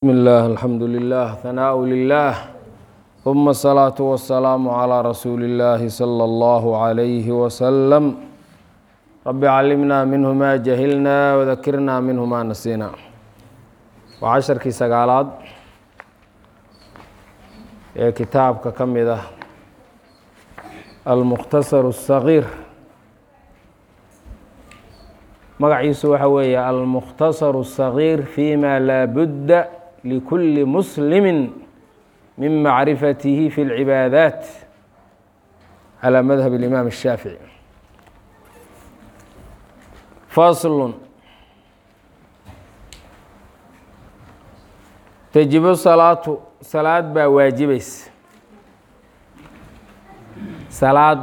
بسم الله الحمد لله ثناء لله ثم الصلاة والسلام على رسول الله صلى الله عليه وسلم رب علمنا منه ما جهلنا وذكرنا منه ما نسينا وعشرkii sagaalaad ee kitaabka ka mid ah almukhtasar الصغيir magaciisu waxa weeye almukhtasar الصغيir فيma laa budda لkuli muslimi min macrifatihi fi اlcibaadaat calى madhab الإimaam الshaafiعي fasl tajibu salaatu salaad baa waajibaysa salaad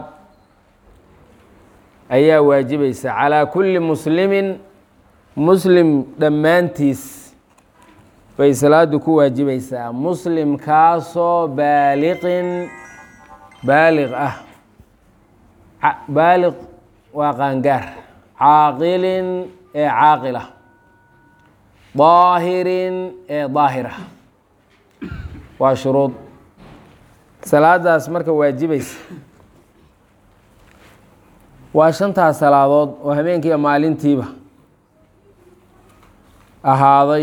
ayaa waajibaysa calىa kuli muslimin muslim dhammaantiis bay salaadu ku waajibaysaa muslimkaasoo baaliqin baaliq ah baaliq waa qaangaar caaqilin ee caaqila daahirin ee daahira waa shuruud salaadaas marka waajibaysa waa shantaas salaadood oo habeenkiiyo maalintiiba ahaaday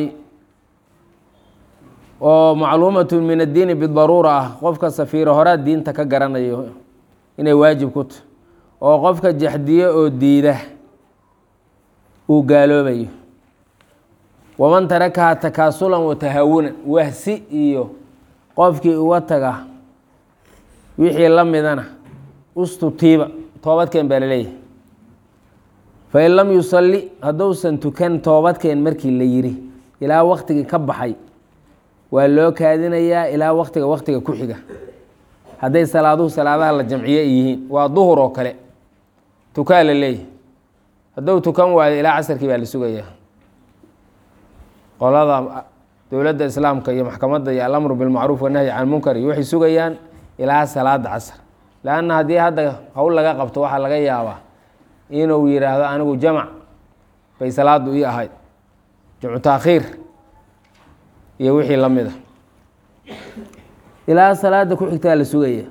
oo macluumatun min addiini bidaruura ah qofka safiiro horaa diinta ka garanayo inay waajib ku tahy oo qofka jaxdiyo oo diida uu gaaloobayo waman tarakaha takaasulan wa tahawunan wahsi iyo qofkii uga taga wixii la midana ustutiiba toobadkeen baa laleeyahay fain lam yusalli hadduusan tukan toobadkeen markii la yiri ilaa waktigii ka baxay waa loo kaadinayaa ilaa waktiga waktiga ku xiga hadday salaaduhu salaadaha la jamciye yihiin waa duhur oo kale tukaa la leeyahay hadduu tukan waayo ilaa casarkii baa la sugayaa qolada dowladda islaamka iyo maxkamadda iyo alamru bilmacruuf wanahyi can munkar iyo waxay sugayaan ilaa salaada casar leanna haddii hadda howl laga qabto waxaa laga yaabaa inuu yidhaahdo anigu jamac bay salaadu ii ahayd jamcu taakhiir iyo wixii la mid a ilaa salaada ku xigtaa la sugaya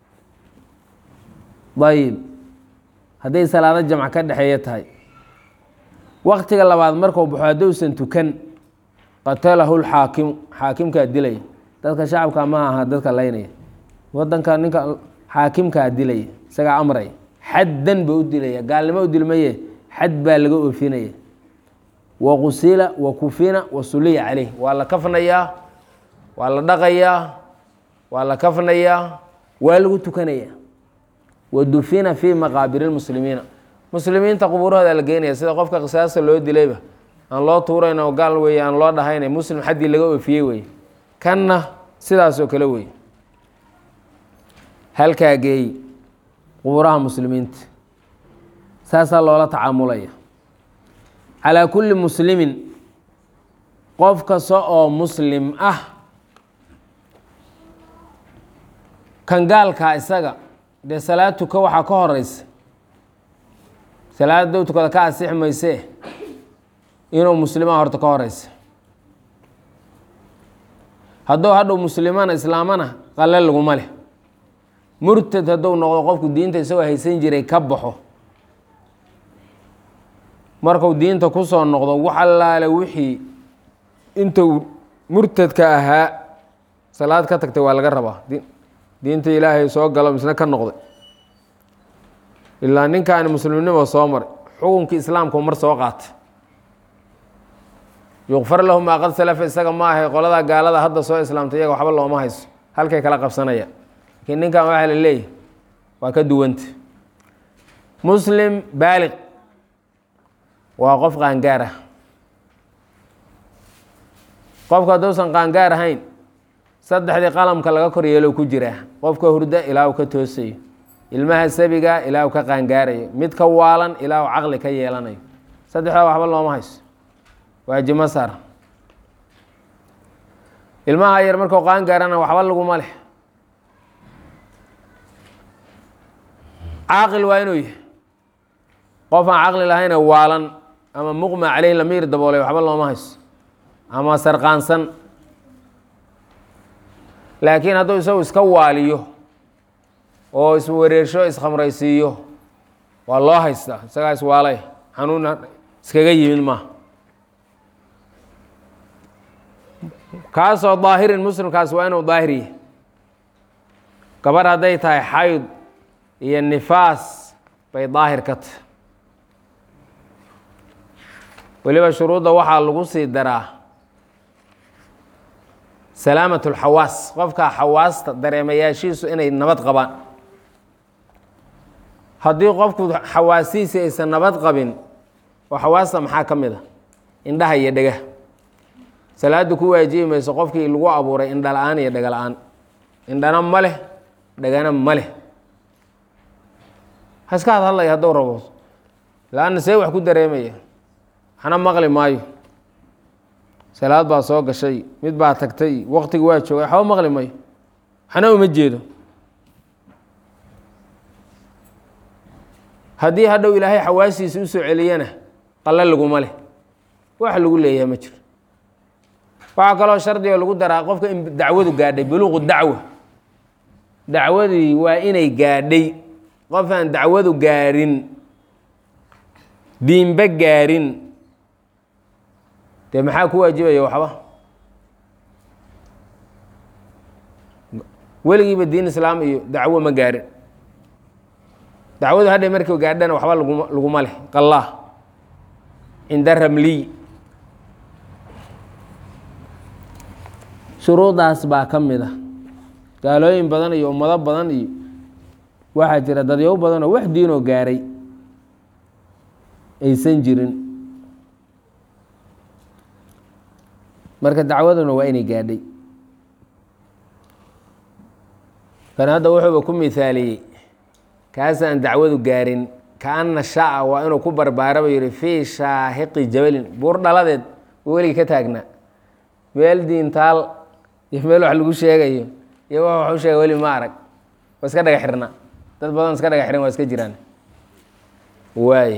ayib hadday salaado jamc ka dhexeeya tahay waktiga labaad markuu baxo haddousan tukan qatalahu lxaakimu xaakimkaa dilaya dadka shacabka ma aha dadka laynaya wadanka ninka xaakimkaa dilaya isagaa amraya xaddan ba u dilaya gaalnimo u dilmaye xad baa laga oofinaya wa qusila wa kufina wa suliya caleyh waa la kafnayaa waa la dhaqayaa waa la kafnayaa waa lagu tukanaya wa dufina fii maqaabiri lmuslimiina muslimiinta qubuurahooda la geynaya sida qofka qisaasta loo dilayba aan loo tuurayn oo gaal weeye aan loo dhahayna muslim xaddii laga oofiyey weye kanna sidaasoo kale weye halkaa geey qubuuraha muslimiinta saasaa loola tacaamulaya calaa kulli muslimin qof kasta oo muslim ah kan gaalkaa isaga dee salaad tuka waxaa ka horeysa salaad dow tukada ka asix maysee inuu muslimaa horta ka horeysa hadduu hadhow muslimana islaamana qalle laguma leh murtad hadduu noqdo qofku diinta isagoo haysan jiray ka baxo marku diinta kusoo noqdo wax allaale wixii intuu murtadka ahaa salaad ka tagtay waa laga rabaa diinta ilaahay soo galo misna ka noqday ilaa ninkaani muslimnimo soo maray xukunkii islaamku mar soo qaatay yukfar lahu maa qad salafa isaga ma ahay qoladaa gaalada hadda soo islaamtay iyaga waxba looma hayso halkay kala qabsanaya laakiin ninkan waxaa la leeyahy waa ka duwanta muslim baaliq waa qof qaangaar ah qofka hadduusan qaangaar ahayn saddexdii qalamka laga kor yeelow ku jiraa qofka hurda ilaa uu ka toosayo ilmaha sabiga ilaa uu ka qaangaarayo mid ka waalan ilaa uu caqli ka yeelanayo saddexdaa waxba looma hayso waajimo saar ilmaha yar markuu qaangaarana waxba laguma leh caaqil waa inuu yahay qof aan caqli lahayna waalan ama muqma caleyh lamiir daboolay waxba looma hayso ama sarqaansan laakiin hadduu isagu iska waaliyo oo iswareersho iskhamraysiiyo waa loo haystaa isagaa iswaalay xanuun iskaga yimid maaha kaasoo daahirin muslimkaas waa inuu daahir yahay gabarh hadday tahay xayd iyo nifaas bay daahir ka tahay weliba shuruudda waxaa lagu sii daraa salaamat اlxawaas qofka xawaasta dareemayaashiisu inay nabad qabaan haddii qofku xawaasihiisi aysan nabad qabin oo xawaasta maxaa ka mid a indhaha iyo dhega salaaddu ku waajibi mayso qofkii lagu abuuray indha la-aan iyo dhega la-aan indhana ma leh dhegana ma leh haska had hadlaya hadduu rabo la-anna see wax ku dareemaya waxna maqli maayo salaad baa soo gashay mid baa tagtay waqtigi waa joogay waxba maqli mayo waxna uma jeedo haddii hadhow ilaahay xawaasiisa usoo celiyana qalle laguma leh wax lagu leeyahay ma jiro waxaa kaloo shardigo lagu daraa qofka in dacwadu gaadhay buluuqu dacwa dacwadii waa inay gaadhay qof aan dacwadu gaarin diinba gaarin dee maxaa ku waajibaya waxba weligiiba diin islaam iyo dacwo ma gaarin dacwadu hadhay markii gaadhana waxba laguma laguma leh qallah cinda ramliy shuruudaas baa ka mid a gaalooyin badan iyo ummado badan iyo waxaa jira dadyow badanoo wax diinoo gaaray aysan jirin marka dacwaduna waa inay gaadhay kan hadda wuxuuba ku mihaaliyey kaasaan dacwadu gaarin kaana shaa waa inuu ku barbaaraba yihi fii shaahiqi jabalin buur dhaladeed uu weligii ka taagnaa meel diintaal iyo meel wax lagu sheegayo iyo wax wax u sheega weli ma arag waa iska dhaga xirna dad badan iska dhaga xiran waa iska jiraan waaye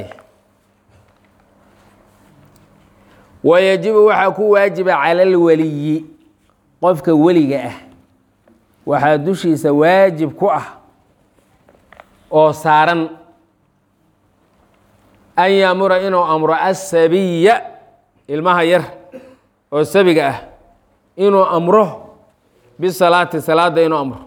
wayajibu waxaa ku waajiba cala alweliyi qofka weliga ah waxaa dushiisa waajib ku ah oo saaran an yaamura inuu amro asabiya ilmaha yar oo sabiga ah inuu amro bisalaati salaada inuu amro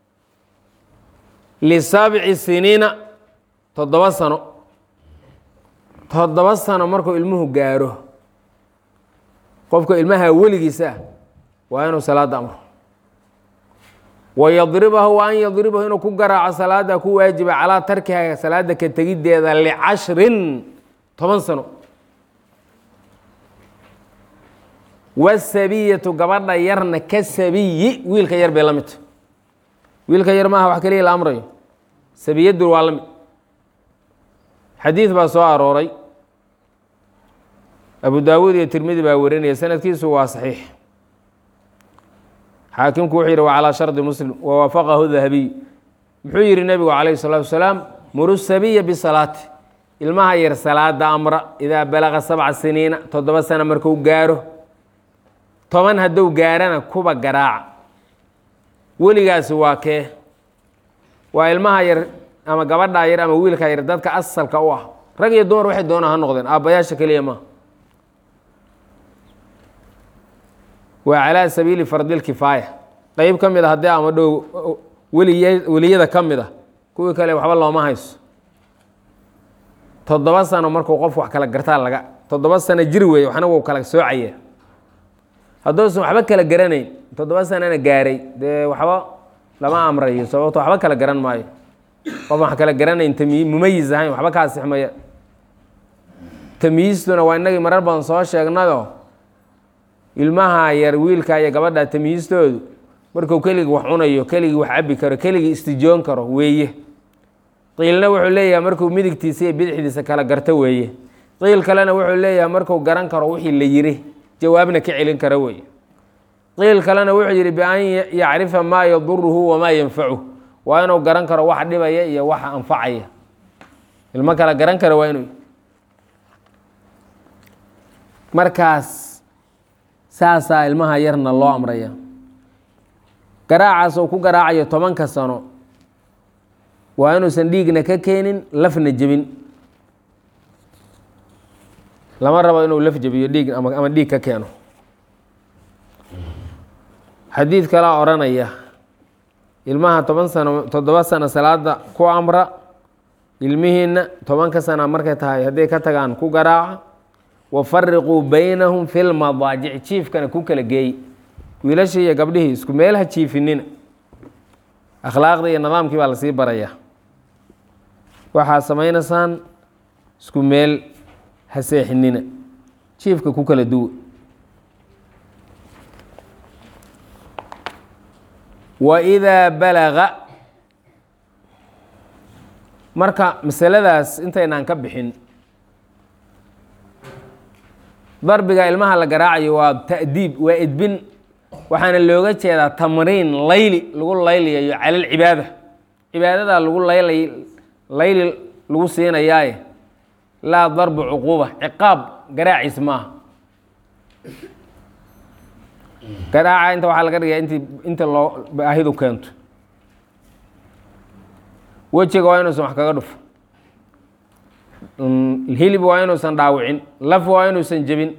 lisabci siniina toddoba sano toddoba sano markuu ilmuhu gaaro qofka ilmaha weligiisa ah waa inuu salaada amro wayadribahu wa an yadribahu inuu ku garaaco salaada ku waajiba calaa tarkiha salaada ka tegiddeeda licashrin toban sano wasabiyatu gabadha yarna ka sabiyi wiilka yar bay la midta wiilka yar maaha wax keliya la amrayo sabiyadu waa la mid xadiid baa soo arooray abu daawuud iyo tirmidi baa warinaya sanadkiisu waa saxiix xaakimku wuxuu yidhi wa calaa shardi muslim wawaafaqahu dahabiy muxuu yidhi nebigu calayhi salaatu wasalaam muru sabiya bisalaati ilmaha yar salaada amra idaa balaqa sabca siniina toddoba sana marku gaaro toban hadduu gaarana kuba garaaca weligaasi waa kee waa ilmaha yar ama gabadhaa yar ama wiilkaa yar dadka asalka u ah rag iyo dumar waxay doonaan ha noqdeen aabbayaasha keliya maaha waa calaa sabiili fardilkifaaya qeyb ka mid a haddii ama dhow weliya weliyada ka mid a kuwii kale waxba looma hayso toddoba sano markuu qof wax kala gartaa laga toddoba sano jir weeye waxna wuu kala soocaya hadduusan waxba kala garanayn toddoba sanana gaaray dee waxba lama amrayo sababto waxba kala garan maayo qof wax kala garanayn tami mumayiz ahayn waxba kaa sixmaya tamyiistuna waa inagii marar badan soo sheegnayo ilmaha yar wiilka iyo gabadha tamyiistoodu markuu keligii wax cunayo keligii wax cabi karo keligii istijoon karo weeye qiilna wuxuu leeyahay markuu midigtiisa iyo bidixdiisa kala garto weeye qiil kalena wuxuu leeyahay markuu garan karo wixii la yiri jawaabna ka celin karo weeye qiil kalena wuxuu yidhi bian yacrifa maa yaduruhu wamaa yanfacuh waa inuu garan karo wax dhibaya iyo waxa anfacaya ilmo kala garan kara waa inuu markaas saasaa ilmaha yarna loo amraya garaacaas oo ku garaacayo tobanka sano waa inuusan dhiigna ka keenin lafna jebin lama rabo inuu laf jebiyo dhiig ama ama dhiig ka keeno xadiid kalaa odhanaya ilmaha toban sano toddoba sano salaada ku amra ilmihiina tobanka sana markay tahay hadday ka tagaan ku garaaca wafariquu baynahum fi lmadaajic jiifkana ku kala geey wiilashii iyo gabdhihii isku meel ha jiifinina akhlaaqdii iyo nidaamkii baa lasii barayaa waxaa samaynaysaan isku meel ha seexinina jiifka ku kala duwa waidaa balaga marka masaladaas intaynaan ka bixin darbiga ilmaha la garaacayo waa ta'diib waa edbin waxaana looga jeedaa tamriin layli lagu layliyayo cala alcibaada cibaadadaa lagu laylay layli lagu siinayaaye laa darbu cuquuba ciqaab garaaciis maaha garaaca inta waxaa laga dhigaa int inta loo baahidu keento wejiga waa inuusan wax kaga dhufo hilib waa inuusan dhaawicin laf waa inuusan jebin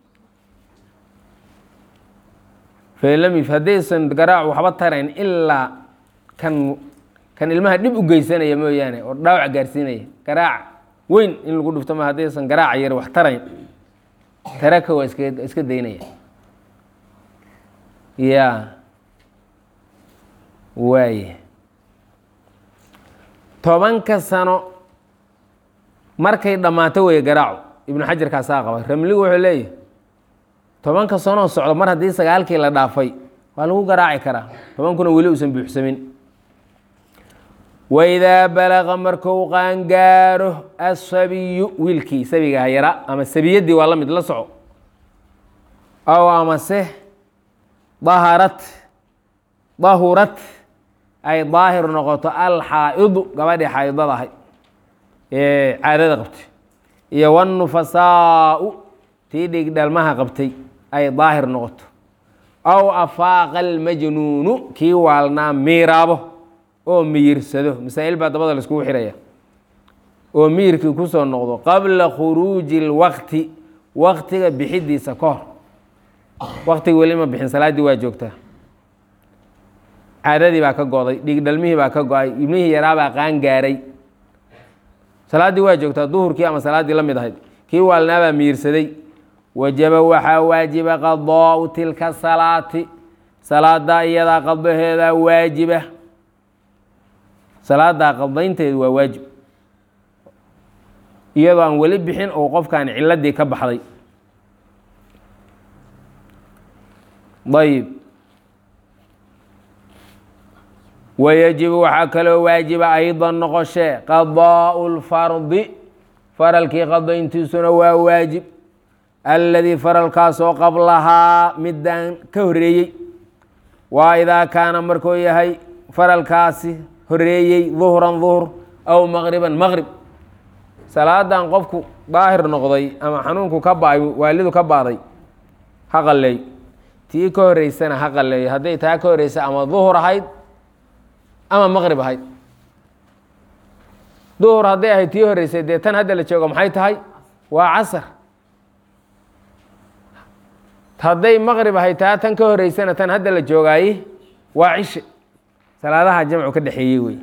falamif haddaysan garaacu waxba tarayn ilaa kan kan ilmaha dhib u geysanaya mooyaane oo dhaawac gaarsiinaya garaac weyn in lagu dhufto ma haddaysan garaaca yar wax tarayn taraka waa iska iska daynaya ya waaye tobanka sano markay dhammaato weeye garaacu ibnu xajarkaasaa qaba ramligu wuxuu leeyahy tobanka sanoo socdo mar haddii sagaalkii la dhaafay waa lagu garaaci karaa tobankuna weli uusan buuxsamin waidaa balaqa marku qaangaaro asabiyu wiilkii sabiga hayara ama sabiyadii waa la mid la soco aw amase daharat dahurat ay daahir noqoto alxaa'idu gabadhii xaa'idada ahay ee caadada qabtay iyo wanufasaau tii dhig dhalmaha qabtay ay daahir noqoto aw afaaqa almajnuunu kii waalnaa miiraabo oo miyirsado masaa'il baa dabada laiskugu xiraya oo miyirkii kusoo noqdo qabla khuruuji اlwaqti waktiga bixidiisa ka hor waktiga weli ma bixin salaaddii waa joogtaa caadadii baa ka go'day dhig dhalmihii baa ka go-ay ibnihii yaraabaa qaan gaaray salaaddii waa joogtaa duhurkii ama salaaddii la mid ahayd kii waalnaabaa miirsaday wajaba waxaa waajiba qadaau tilka salaati salaadaa iyadaa qadaheedaa waajiba salaadaa qadaynteedu waa waajib iyadoo aan weli bixin oo qofkaan ciladii ka baxday ayib wayajibu waxaa kaloo waajiba aydan noqoshee qadaau lfardi faralkii qadayntiisuna waa waajib alladii faralkaasoo qablahaa midaan ka horeeyey waa idaa kaana markuu yahay faralkaasi horeeyey duhran duhr aw maqriban maqrib salaadan qofku daahir noqday ama xanuunku ka ba waalidu ka baaday ha qalleey tii ka horeysana ha qalleeyo hadday taa ka horeysa ama duhur ahayd ama maqrib ahayd duhur hadday ahayd tii horeysay dee tan hadda la joogo maxay tahay waa casar hadday maqrib ahayd taa tan ka horeysana tan hadda la joogaaye waa cishe salaadaha jamcu ka dhexeeyey wey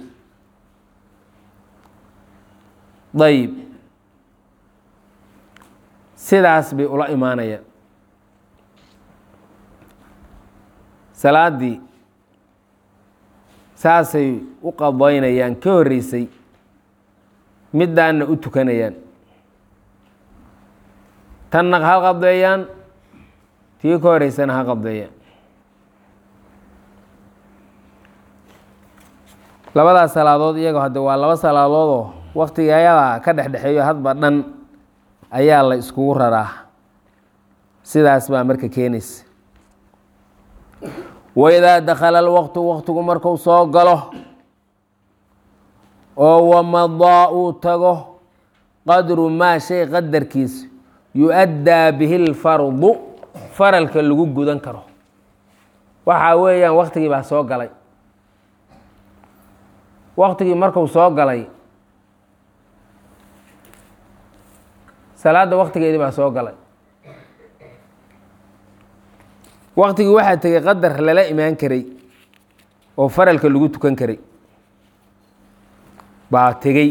ayib sidaas bay ula imaanayaan salaaddii saasay u qadaynayaan ka horeysay middaanna u tukanayaan tanna ha qadeeyaan tii ka horeysana ha qadeeyaan labadaas salaadood iyago hadde waa laba salaadoodoo waktiga ayadaa ka dhexdhexeeyo hadba dhan ayaa la iskugu raraa sidaas baa marka keenaysa waidaa dakhala alwaqtu waqtigu marku soo galo oo wamadaa uu tago qadru maa shay qadarkiisa yu-addaa bihi lfardu faralka lagu gudan karo waxa weeyaan waktigii baa soo galay waktigii marku soo galay salaadda waktigeedii baa soo galay waktigii waxaa tegey qadar lala imaan karay oo faralka lagu tukan karay baa tegey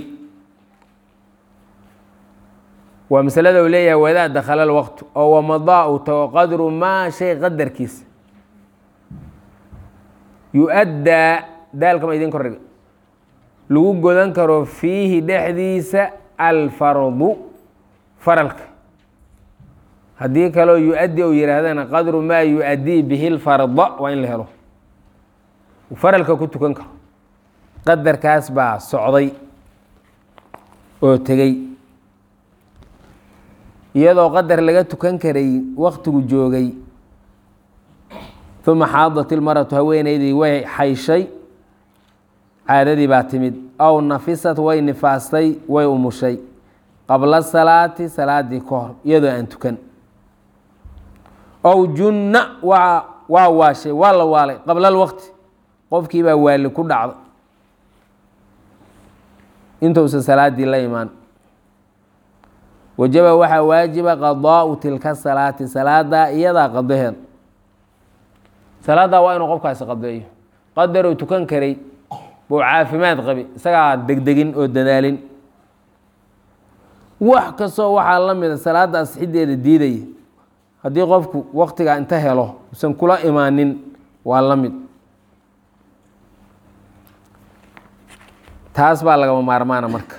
waa masalada uu leeyahay wadaa dakhala lwaqtu oo wamadaa u tago qadru maa shay qadarkiisa yu-addaa daalka ma idin kordhiga lagu godan karo fiihi dhexdiisa alfardu faralka haddii kaleo yu-addi ou yihaahdana qadru maa yu-addii bihi lfarda waa in la helo faralka ku tukan karo qadarkaas baa socday oo tegey iyadoo qadar laga tukan karay waktigu joogay uma xaadat ilmaratu haweeneydii way xayshay caadadii baa timid aw nafisat way nifaastay way umushay qabla salaati salaadii ka hor iyadoo aan tukan ow junna waa waa waashay waa la waalay qabla alwaqti qofkii baa waali ku dhacda intuusan salaadii la imaan wajaba waxaa waajiba qadaau tilka salaati salaada iyadaa qadaheed salaaddaa waa inuu qofkaasi qadeeyo qadaruu tukan karay buu caafimaad qabi isagaa degdegin oo dadaalin wax kastoo waxaa la mida salaadda asxideeda diidaya haddii qofku waktigaa inta helo usan kula imaanin waa la mid taas baa lagama maarmaana marka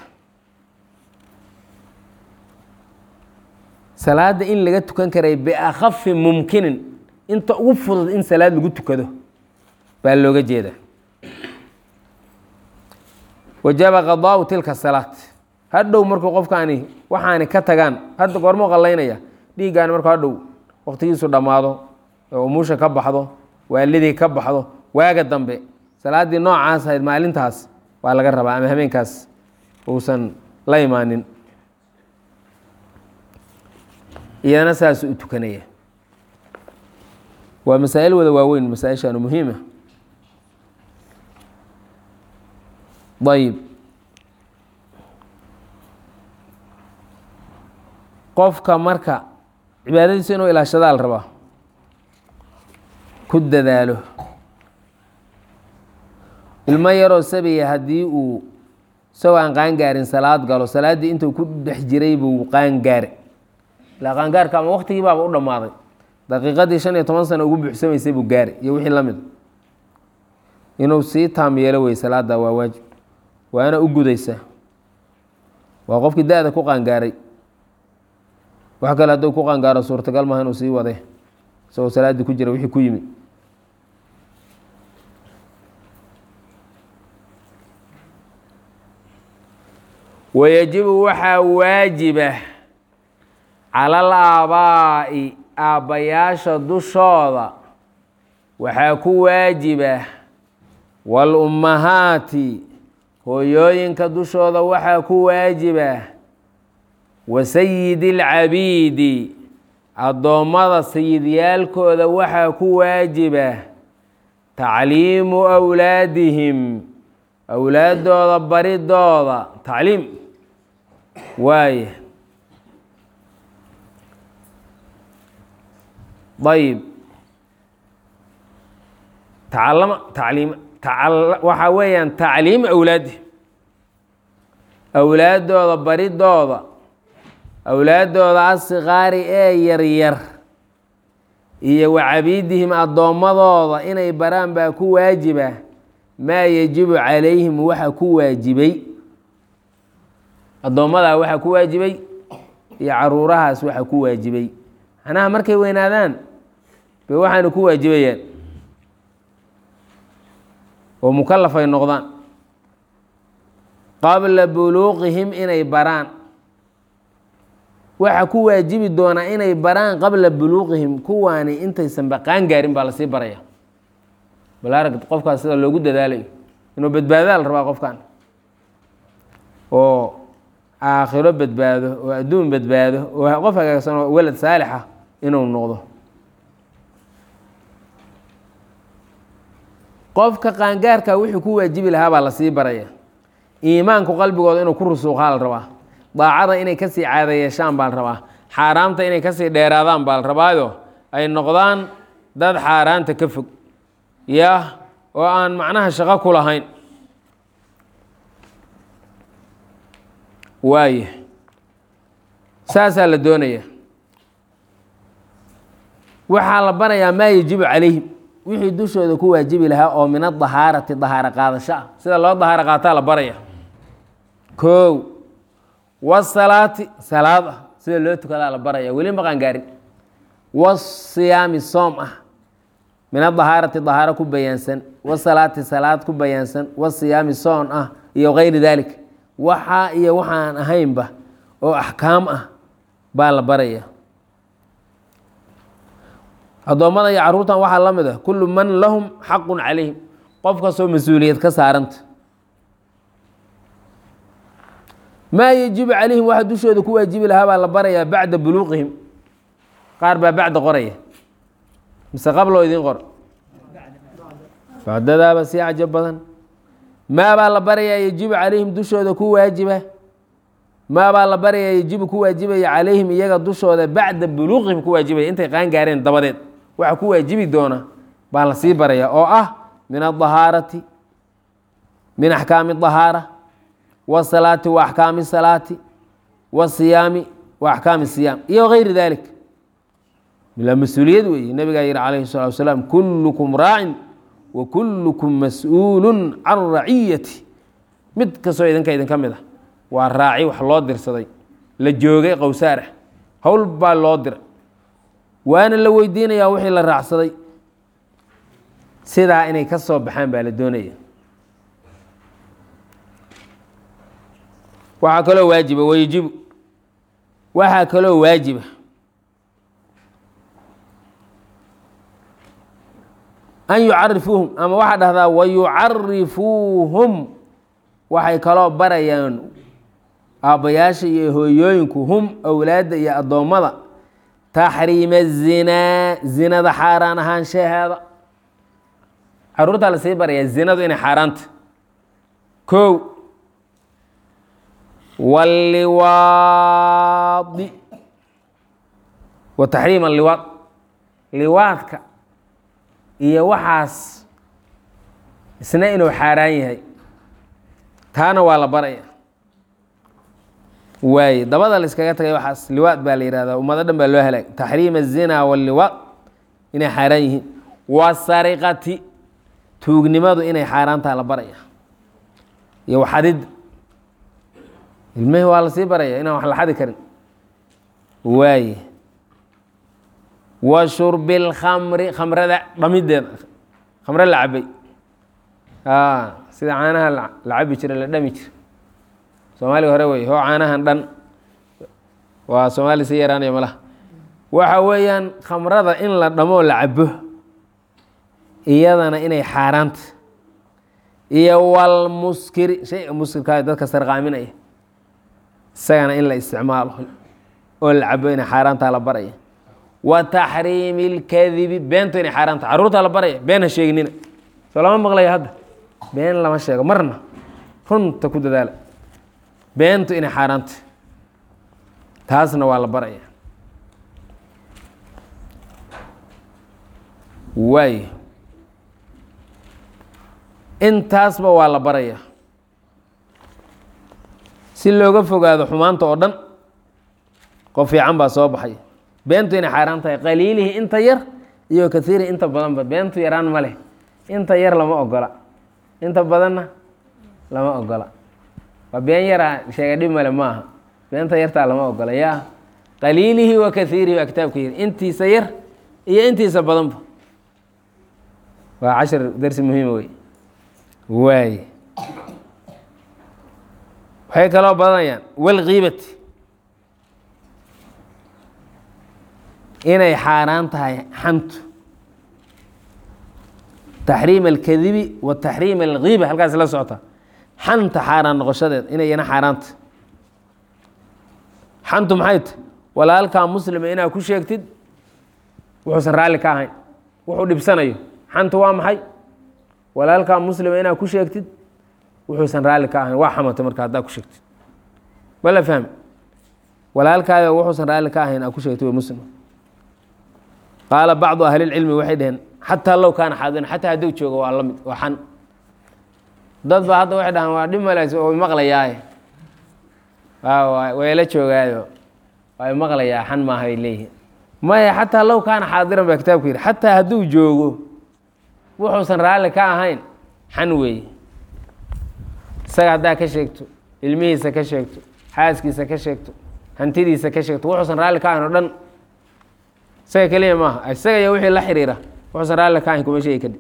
salaadda in laga tukan karay biakhafi mumkinin inta ugu fudud in salaad lagu tukado baa looga jeeda wajaba qadaau tilka salaat hadhow markuu qofkaani waxaani ka tagaan hadda goormuu qallaynaya dhiiggaani markuu hadhow waktigiisu dhammaado oo umusha ka baxdo waalidii ka baxdo waaga dambe salaaddii noocaas ahayd maalintaas waa laga rabaa ama habeenkaas uusan la imaanin iyana saasuu u tukanaya waa masaa'il wada waaweyn masaa-ishaanu muhiima ayib qofka marka cibaadadiisa inuu ilaashadaa la rabaa ku dadaalo ilmo yaroo sabiya haddii uu isagoo aan qaangaarin salaad galo salaaddii intuu ku dhex jiray buu qaangaare ilaa qaangaarka ama waktigii baaba u dhammaaday daqiiqadii shan iyo toban sano ugu buuxsamaysay buu gaari iyo wixii la mid inuu sii taam yeelo wey salaadda waa waajib waana u gudaysaa waa qofkii da-da ku qaangaaray wax kale hadduu ku qaangaaro suurtagal maaha inuu sii wade isagoo salaaddii ku jira wixii ku yimid wayajibu waxaa waajiba cala al aabaa'i aabbayaasha dushooda waxaa ku waajiba waalummahaati hooyooyinka dushooda waxaa ku waajiba wa sayidi alcabiidi addoommada sayidyaalkooda waxaa ku waajiba tacliimu awlaadihim awlaaddooda baridooda tacliim waaya ayib tacalama tacliim waxaa weeyaan tacliim awlaadi awlaaddooda baridooda awlaaddooda asikaari ee yaryar iyo wa cabiidihim addoommadooda inay baraan baa ku waajiba maa yajibu calayhim waxa ku waajibay addoommadaa waxaa ku waajibay iyo caruurahaas waxa ku waajibay macnaha markay weynaadaan bay waxaana ku waajibayaan oo mukalaf ay noqdaan qabla buluuqihim inay baraan waxa ku waajibi doonaa inay baraan qabla buluuqihim kuwaani intaysan baqaan gaarin baa lasii baraya bal arag qofkaas sida loogu dadaalayo inuu badbaadaa la rabaa qofkan oo aakhiro badbaado oo adduun badbaado oo qof hagaagsan oo welad saalixa inuu noqdo qofka qaangaarka wixii ku waajibi lahaa baa lasii baraya iimaanku qalbigooda inuu ku rusuuqaa la rabaa daacada inay kasii caada yeeshaan baa la rabaa xaaraamta inay kasii dheeraadaan baa la rabaayo ay noqdaan dad xaaraanta ka fog yah oo aan macnaha shaqo ku lahayn waaya saasaa la doonaya waxaa la barayaa maa yajibu calayhim wixii dushooda ku waajibi lahaa oo min adahaarati dahaaro qaadasho ah sida loo dahaaro qaataa la baraya kow wasalaati salaad ah sida loo tukadaa la baraya weli maqaan gaarin wasiyaami soom ah min adahaarati dahaaro ku bayaansan wasalaati salaad ku bayaansan wasiyaami soon ah iyo kayri dalik waxaa iyo waxaan ahaynba oo axkaam ah baa la baraya addoommada iyo carruurtan waxaa la mid ah kullu man lahum xaqun calayhim qof kastoo mas-uuliyad ka saaranta maa yajibu calayhim waxa dushooda ku waajibi lahaa baa la barayaa bacda buluuqihim qaar baa bacda qoraya mise qabloo idiin qor bacdadaaba sii cajab badan maa baa la barayaa yajibu calayhim dushooda ku waajiba maa baa la barayaa yajibu ku waajibaya calayhim iyaga dushooda bacda buluuqihim ku waajibaya intay qaan gaareen dabadeed waxa ku waajibi doona baa la sii baraya oo ah min adahaarati min axkaami dahaara wasalaati wa axkaami salaati wasiyaami wa axkaami siyaam iyo gayri dalik ilaa mas-uuliyad weeye nabigaa yihi calayhi salatu wasalaam kullukum raacin wa kullukum mas-uulun can raciyati mid kastoo idinka idinka mid ah waa raaci wax loo dirsaday la joogay qowsaarah howl baa loo diray waana la weydiinayaa wixii la raacsaday sidaa inay ka soo baxaan baa la doonaya waxaa kaloo waajiba wayajibu waxaa kaloo waajiba an yucarifuuhum ama waxaa dhahdaa wayucarifuuhum waxay kaloo barayaan aabbayaasha iyo hooyooyinku hum awlaadda iyo addoommada taxriima zinaa zinada xaaraan ahaanshaheeda caruurtaa la sii barayaa zinadu inay xaaraanta kow waliwaadi wa taxriima liwaad liwaadka iyo waxaas isna inuu xaaraan yahay taana waa la baraya waaye dabada la iskaga tagay waxaas liwaad baa la yihahdaa ummado dhan baa loo halaag taxriim الzina wاliwaad inay xaaraan yihiin wasariqati tuugnimadu inay xaaraantaa la baraya iyo waxadid ilmihii waa lasii baraya inaan wax la xadi karin waaye wa shurbi اlkhamri khamrada dhamideeda khamre la cabay sida caanaha la cabi jira la dhami jira soomaaliga hore wey hoo caanahan dhan waa soomaali sii yaraanaya malaha waxa weeyaan khamrada in la dhamoo la cabo iyadana inay xaaraanta iyo walmuskiri shayga muskirkaa dadka sarqaaminaya isagana in la isticmaalo oo la cabo inay xaaraantaa la baraya wa taxriimi اlkadibi beento inay xaaraanta carruurtaa la baraya been ha sheeginina soo lama maqlayo hadda been lama sheego marna runta ku dadaala beentu inay xaaraanta taasna waa la baraya waay intaasba waa la baraya si looga fogaado xumaanta oo dhan qof fiican baa soo baxay beentu inay xaaraan tahay qaliilihii inta yar iyo kaiiri inta badanba beentu yaraan ma leh inta yar lama ogola inta badanna lama ogola waa been yaraa sheega dhib male ma aha beenta yartaa lama ogola yaa qaliilihi wa kaiirihi waa kitaabka yiri intiisa yar iyo intiisa badanba waa cashar darsi muhiima wey waay waxay kaloo badanayaan walkiibati inay xaaraan tahay xantu taxriim alkadibi wa taxriim alkiiba halkaas la socota xanta xaaraan noqoshadeed inay yana xaaraanta xantu maxay ta walaalkaa muslima inaad ku sheegtid wuxuusan raalli ka ahayn wuxuu dhibsanayo xantu waa maxay walaalkaa muslima inaad ku sheegtid wuxuusan raalli ka ahayn waa xamatay marka haddaad ku sheegtid ma la fahmi walaalkaayo wuxuusan raalli ka ahayn aad ku sheegtid waa muslim qaala bacdu ahlilcilmi waxay dhaheen xataa low kaana xaadiran xataa hadduu joogo waa la mid waa xan dad ba hadda waxay dhahaan waa dhib maleys oo maqlayaaye way la joogaayo way maqlayaa xan maaha bay leeyihiin maya xataa low kaana xaadiran baa kitaabku yidhi xataa hadduu joogo wuxuusan raalli ka ahayn xan weeye isaga haddaa ka sheegto ilmihiisa ka sheegto xaaskiisa ka sheegto hantidiisa ka sheegto wuxuusan raalli ka ahayn oo dhan isaga keliya maaha isaga iyo wixii la xiriira wuxuusan raalli ka ahayn kuma sheegi kadib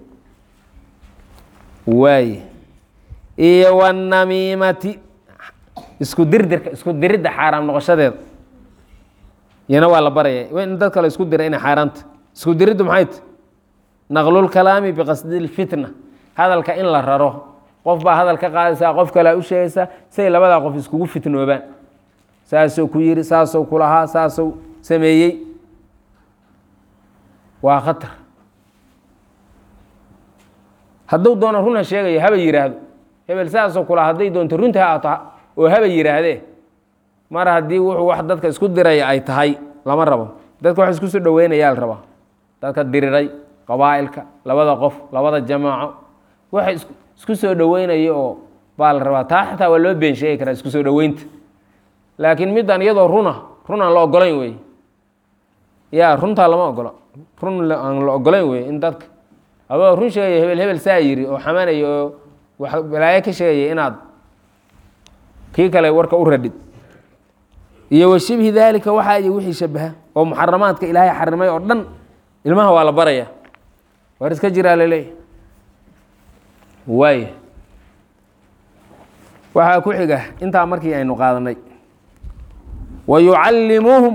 waaye iyo wanamiimati isku dirdirka isku diridda xaaraam noqoshadeeda iyana waa la baraya in dad kale isku dira inay xaaraanta isku diriddu maxay ta naqlulkalaami biqasdi lfitna hadalka in la raro qof baa hadal ka qaadaysaa qof kalea u sheegaysaa siay labadaa qof iskugu fitnoobaan saasou ku yiri saasou kulahaa saasou sameeyey waa khatar hadduu doono runa sheegayo haba yidhaahdo hebel saasoo kula hadday doonto runta ha ato oo haba yidhaahdee mar haddii wuxuu wax dadka isku diraya ay tahay lama rabo dadka wax isku soo dhoweynayaa la rabaa dadka diriray qabaa'ilka labada qof labada jamaaco waxa isku soo dhoweynaya oo baa la rabaa taa xataa waa loo been sheegi karaa isku soo dhoweynta laakiin middan iyadoo runa run aan la ogolayn wey ya runtaa lama ogolo run aan la ogolayn wey in dadka adoo run sheegaya hebel hebel saa yiri oo xamanaya oo wax balaayo ka sheegaya inaad kii kale warka u radhid iyo wa shibhi daalika waxaa iyo wixii shabaha oo muxaramaadka ilaahay xarimay oo dhan ilmaha waa la baraya war iska jiraa laleeyahy waay waxaa ku xiga intaa markii aynu qaadanay wa yucallimuuhum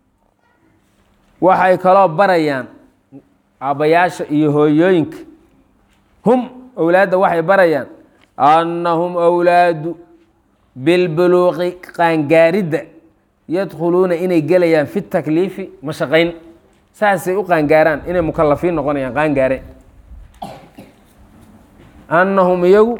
waxay kaloo barayaan aabbayaasha iyo hooyooyinka hum owlaadda waxay barayaan annahum owlaadu bilbuluuqi qaangaaridda yadkhuluuna inay gelayaan fi takliifi mashaqayn saasay u qaangaaraan inay mukalafiin noqonayaan qaangaareen annahum iyagu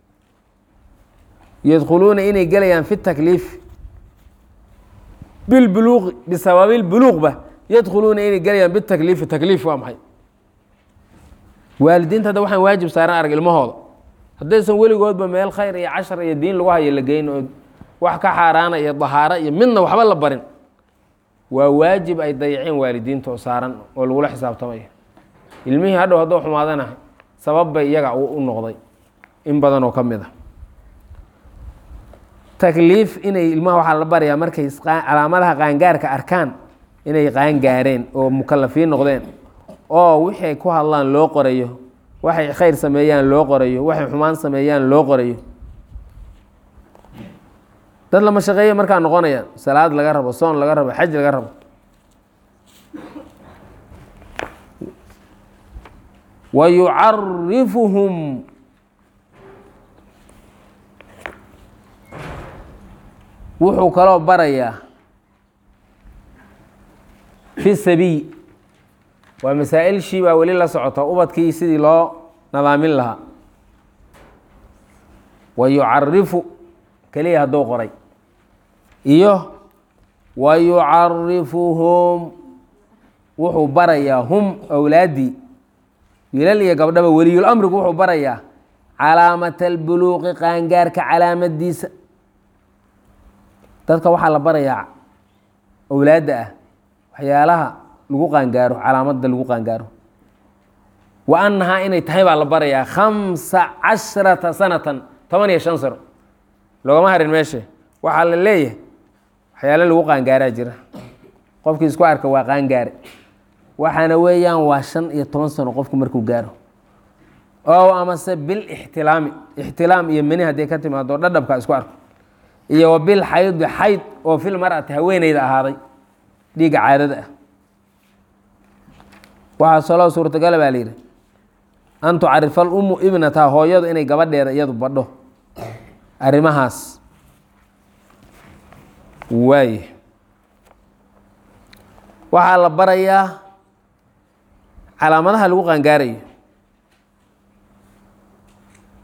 yadkhuluuna inay gelayaan fi takliifi bilbuluuqi bisababilbuluuqba yadkhuluuna inay gelayaan bitakliifi takliif waa maxay waalidiinta hadda waxaan waajib saaran arag ilmahooda haddaysan weligoodba meel khayr iyo cashar iyo diin lagu hayo la geyn oo wax ka xaaraana iyo dahaaro iyo midna waxba la barin waa waajib ay dayaceen waalidiinta oo saaran oo lagula xisaabtamayo ilmihii hadhow hadduu xumaadana sabab bay iyaga u noqday in badan oo ka mid a takliif inay ilmaha waxaa la barayaa markay calaamadaha qaangaarka arkaan inay qaangaareen oo mukalafiin noqdeen oo wixay ku hadlaan loo qorayo waxay khayr sameeyaan loo qorayo waxay xumaan sameeyaan loo qorayo dad lama shaqeeya markaa noqonayaan salaad laga rabo soon laga rabo xaj laga rabo wa yucarifuhum wuxuu kaloo barayaa fi sabiy waa masaa-il shii baa weli la socota ubadkii sidii loo nadaamin lahaa wa yucarifu keliya hadduu qoray iyo wa yucarifuhum wuxuu barayaa hum awlaaddii wiilal iyo gabdhaba weliyul amrigu wuxuu barayaa calaamata albuluuqi qaangaarka calaamadiisa dadka waxaa la barayaa awlaadda ah waxyaalaha lagu qaangaaro calaamadda lagu qaangaaro wa annahaa inay tahay baa la barayaa khamsa cashrata sanatan toban iyo shan sano loogama harin meesha waxaa la leeyahay waxyaale lagu qaangaaraa jira qofkii isku arka waa qaangaare waxaana weeyaan waa shan iyo toban sano qofku markuu gaaro oo amase bil ixtilaami ixtilaam iyo meni hadday ka timaado dhadhabka isku arko iyo wa bil xaydi xayd oo fil mar'ati haweeneyda ahaaday dhiigga caadada ah waxaa saloo suurtagala baa la yidhi an tucarifa alummu ibnataha hooyadu inay gabadheeda iyadu badho arrimahaas waaye waxaa la barayaa calaamadaha lagu qaangaarayo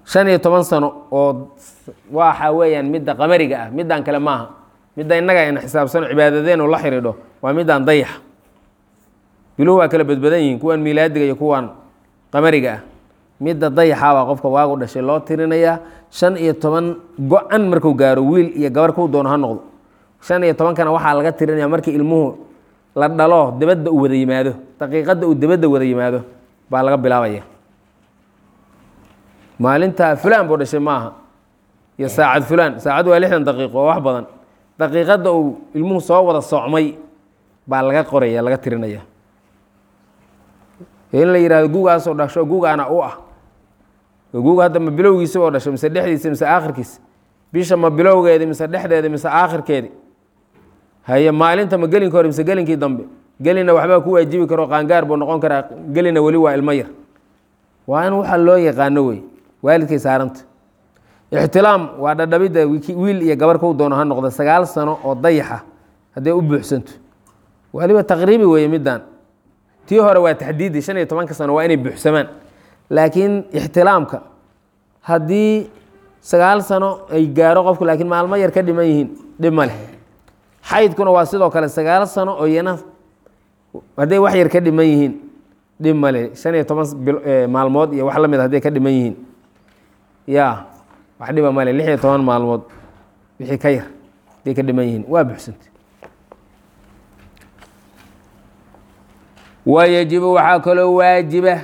shan iyo toban sano oo waxa weeyaan midda qamariga ah middaan kale maaha midda innaga ayna xisaabsano cibaadadeenu la xidhiidho waa middaan dayaxa biluhu waa kala badbadan yihiin kuwan miilaadiga iyo kuwan qamariga ah midda dayaxa baa qofka waagu dhashay loo tirinayaa shan iyo toban go-an marku gaaro wiil iyo gabar kuu doono ha noqdo shan iyo tobankana waxaa laga tirinaya markii ilmuhu la dhalo dibadda uu wada yimaado daqiiqadda uu dibadda wada yimaado baa laga bilaabaya maalintaa fulaan buu dhashay maaha iyo saacad fulaan saacad waa lixdan daqiiqo oo wax badan daqiiqadda uu ilmuhu soo wada socmay baa laga qoraya laga tirinaya in la yihahdo gugaasoo dhasho gugaana u ah guga hadda ma bilowgiisa oo dhasho mise dhexdiisa mise aakhirkiisa bisha ma bilowgeedi mise dhexdeeda mise aakhirkeedi haye maalinta ma gelinka hore mise gelinkii dambe gelina waxbaa ku waajibi karo qaangaar buu noqon karaa gelina weli waa ilmo yar waa in waxa loo yaqaano wey waalidkay saaranta ixtilaam waa dhadhabidda wiil iyo gabar kuu doono ha noqda sagaal sano oo dayaxa hadday u buuxsanto waliba taqriibi weeye middan tii hore waa taxdiidi shan iyo tobanka sano waa inay buuxsamaan laakiin ixtilaamka haddii sagaal sano ay gaaro qofku laakiin maalmo yar ka dhiman yihiin dhib ma leh xaydkuna waa sidoo kale sagaal sano oo iyana hadday wax yar ka dhiman yihiin dhib ma leh shan iyo toban maalmood iyo wax la mid hadday ka dhiman yihiin ya wax dhiba male lix iyo toban maalmood wixii ka yar hadday ka dhiman yihiin waa buuxsantay wayajibu waxaa kaloo waajiba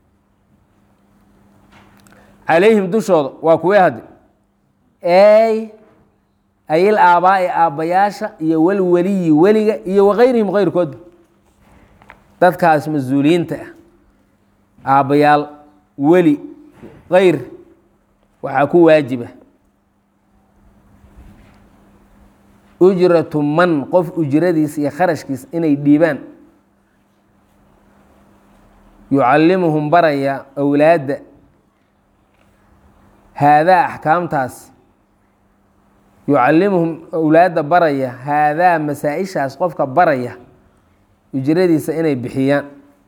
calayhim dushooda waa kuwee hadde ey ayil aabaa'i aabbayaasha iyo walweliyi weliga iyo wakayrihim kayrkoodba dadkaas mas-uuliyiinta ah aabbayaal weli kayr waxaa ku waajiba ujratu man qof ujradiisa iyo kharashkiisa inay dhiibaan yucallimuhum baraya awlaadda haadaa axkaamtaas yucallimuhum awlaadda baraya haadaa masaa-ishaas qofka baraya ujradiisa inay bixiyaan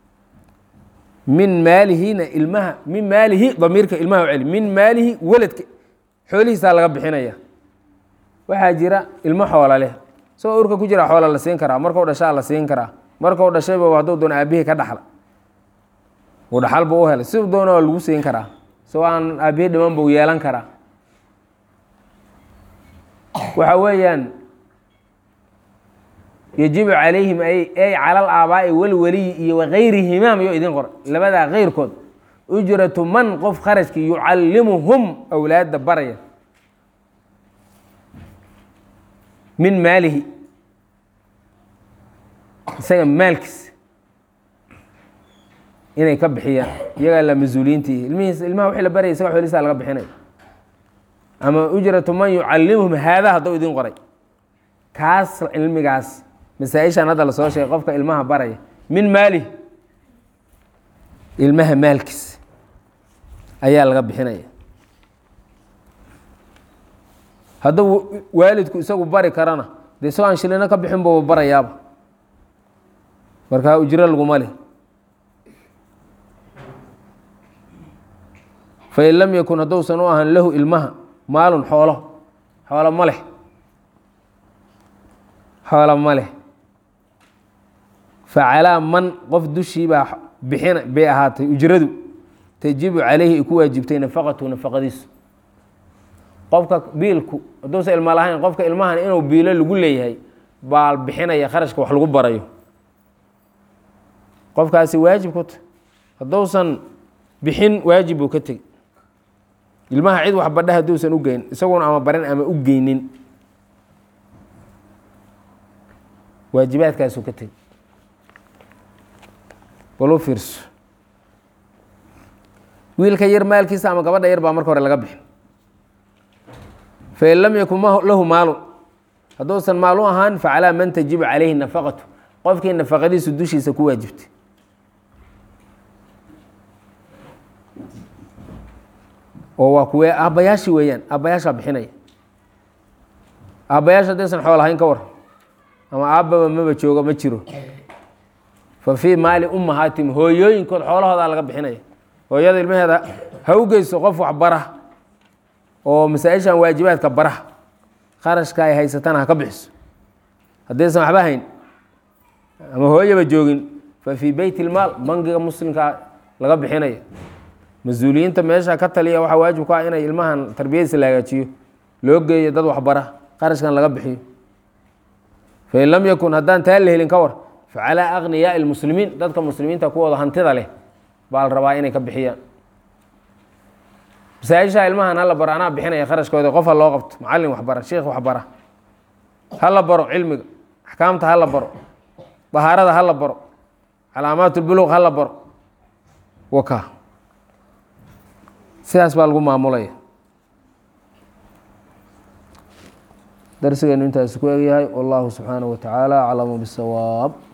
min maalihina ilmaha min maalihi damiirka ilmaha u celi min maalihi weladka xoolihiisaa laga bixinaya waxaa jira ilmo xoola leh isagoo urka ku jira xoola la siin karaa markau dhashaa la siin karaa markau dhashayba hadduu doona aabihii ka dhaxla uu dhaxal buu u helay si doona waa lagu siin karaa isagoo aan aabihii dhiman buu yeelan karaa waxa weeyaan yajibu calayhim ay cala alaabaa'i walweliyi iyo wakayrihima mayuu idin qora labadaa keyrkood ujratu man qof kharajkii yucallimuhum awlaadda baraya min maalihi isaga maalkiisa inay ka bixiyaan iyagaa la mas-uuliyiintii ilmihiis ilmaha wixii la baraya isaga xoolihiisa laga bixinaya ama ujratu man yucallimuhum haadaa hadduu idin qoray kaas cilmigaas masaa-ishan hadda lasoo sheegay qofka ilmaha baraya min maalihi ilmaha maalkiisa ayaa laga bixinaya hadduu waalidku isagu bari karana de isagoo aan shilino ka bixin buuba barayaaba markaa ujro laguma leh fain lam yakun hadduusan u ahan lahu ilmaha maalun xoolo xoolo ma leh xoolo ma leh facalaa man qof dushii baa bixin bay ahaatay ujradu tajibu calayhi ay ku waajibtay nafaqatu nafaqadiisu qofka biilku hadduusan ilma lahayn qofka ilmahan inuu biilo lagu leeyahay baa bixinaya kharashka wax lagu barayo qofkaasi waajib ku ta hadduusan bixin waajib buu ka tegi ilmaha cid wax badha hadduusan u geyn isaguna ama barin ama u geynin waajibaadkaasuu ka tegi bal u fiirso wiilka yar maalkiisa ama gabadha yar baa marka hore laga bixin fain lam yakun lahu maalun hadduusan maal u ahaan facalaa man tajibu calayhi nafaqatu qofkii nafaqadiisu dushiisa ku waajibtay oo waa kuwee aabbayaashii weeyaan aabbayaashaa bixinaya aabbayaasha haddaysan xool ahayn ka war ama aabbaba maba joogo ma jiro fa fii maali ummahaatim hooyooyinkood xoolahoodaa laga bixinaya hooyada ilmaheeda ha u geyso qof waxbara oo masaa-ishan waajibaadka baraha kharashka ay haysatana ha ka bixiso haddaysan waxba hayn ama hooyaba joogin fa fii beyt ilmaal bangiga muslimka laga bixinaya mas-uuliyiinta meesha ka taliya waxaa waajib ku ah inay ilmahan tarbiyadiisa la hagaajiyo loo geeyo dad waxbara qarashkan laga bixiyo fain lam yakun haddaan taa la helin ka war facalaa akhniyaai lmuslimiin dadka muslimiinta kuwooda hantida leh baa la rabaa inay ka bixiyaan masaa-isha ilmahan hala baro anaa bixinaya kharashkooda qof ha loo qabto macallin waxbara sheikh waxbara hala baro cilmiga axkaamta hala baro bahaarada hala baro calaamaat lbuluq hala baro waka sidaas baa lagu maamulaya darsigeenu intaas ku egyahay wallahu subxaanaه wa tacaala aclamu bاsawaab